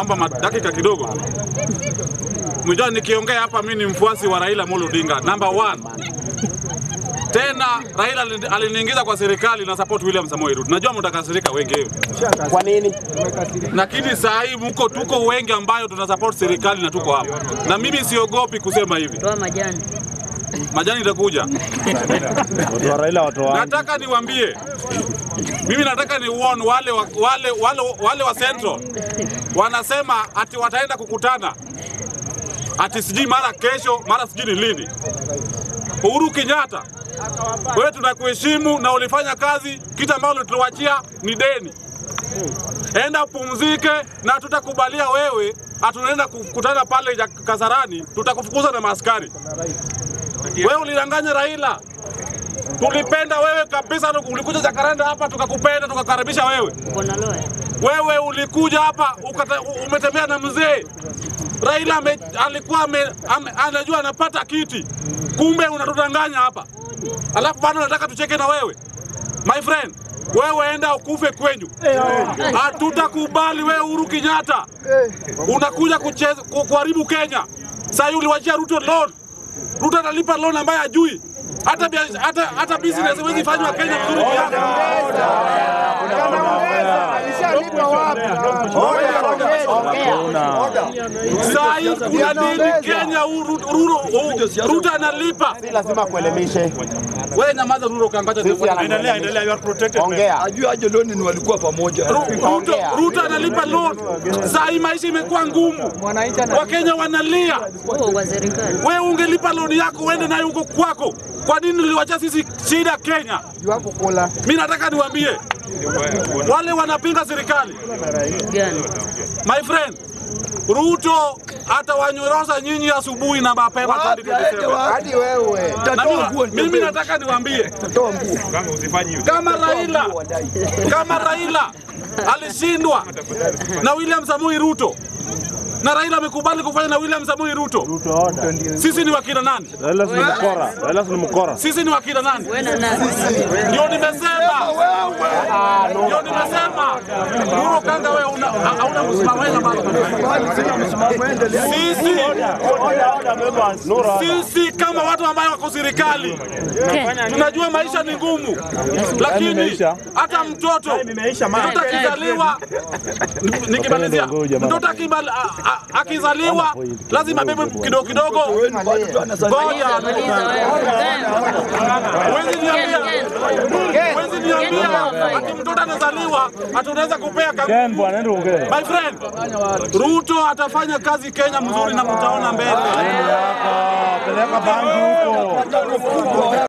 naomba ma- dakika kidogo tu. Mjua nikiongea hapa, mimi ni mfuasi wa Raila Amolo Odinga number one. Tena Raila alini- aliniingiza kwa serikali na support William Samoei Ruto. Najua mtakasirika wengi, Kwa nini? lakini saa hii mko tuko wengi ambayo tuna support serikali na tuko hapa, na mimi siogopi kusema hivi. Toa majani. Majani itakuja. Watu wa Raila watu wa Nataka niwaambie, mimi nataka ni warn wale wa, wale, wale, wale wa Central wanasema ati wataenda kukutana ati sijui mara kesho mara sijui ni lini. Uhuru Kenyatta, wewe tunakuheshimu na ulifanya kazi, kitu ambalo tuliwachia ni deni. Enda upumzike, na tutakubalia wewe, hatunaenda kukutana pale ya Kasarani, tutakufukuza na maaskari. Wewe ulidanganya Raila, tulipenda wewe kabisa. Ulikuja Jakaranda hapa tukakupenda, tukakaribisha wewe. Bwana Loya. Wewe ulikuja hapa ukata, umetembea na mzee Raila ame, alikuwa ame, ame, anajua anapata kiti, kumbe unatudanganya hapa, alafu bado nataka tucheke na wewe my friend. Wewe enda ukufe kwenyu, hatutakubali wewe. Uhuru Kenyatta unakuja kucheza ku- kuharibu Kenya. Sasa hivi uliwachia Ruto loan, Ruto analipa loan ambaye hajui hata bia- hata hata business haiwezi fanywa Kenya vizuri kiasi. Alishalipa wapi? Saa hii kuna deni Kenya, Uru- Ruto Uru- Ruto analipa. Si lazima kuelemishe. Wewe nyamaza Ruto, kangacha Sisi Endelea, endelea, you are protected. man. Ongea. Ajua aje loni ni walikuwa pamoja. Ruto, Ongea. Ruto analipa loan. Saa hii maisha imekuwa ngumu, Wakenya wanalia. Huo wa serikali. Wewe ungelipa loan yako uende nayo huko kwako. Kwa nini uliwacha sisi shida Kenya? Mimi nataka niwaambie wale wanapinga serikali, Gani? my friend, Ruto atawanyorosa nyinyi asubuhi na mapema Wapi aende 2027. wapi? Hadi wewe. Na Tatoa nguo mimi, mimi nataka niwaambie Toa nguo. Kanga usifanye hivyo. kama Raila kama Raila alishindwa na William Samoei Ruto na Raila amekubali kufanya na William Samoei Ruto, sisi ni wakina nani? Raila si mkora. Raila si mkora. Sisi ni wakina nani? Wewe na nani? Ndio nimesema, ndio nimesema. Nuru Kanga, wewe una- hauna msimamo wewe bado. Sisi sisi kama watu ambao wako serikali tunajua maisha ni ngumu, lakini imeisha. hata mtoto Imeisha man. mtoto akizaliwa, ni- nikimalizia, mtoto akibal- a- a- akizaliwa lazima bebe kidogo kidogo. Ngoja, Maliza wewe. huwezi niambia, Ken. huwezi niambia ati mtoto anazaliwa hatunaweza kupea kama Ken bwana, ndio ongea. My friend, Ruto atafanya kazi Kenya mzuri na mtaona mbele. Peleka bangi huko.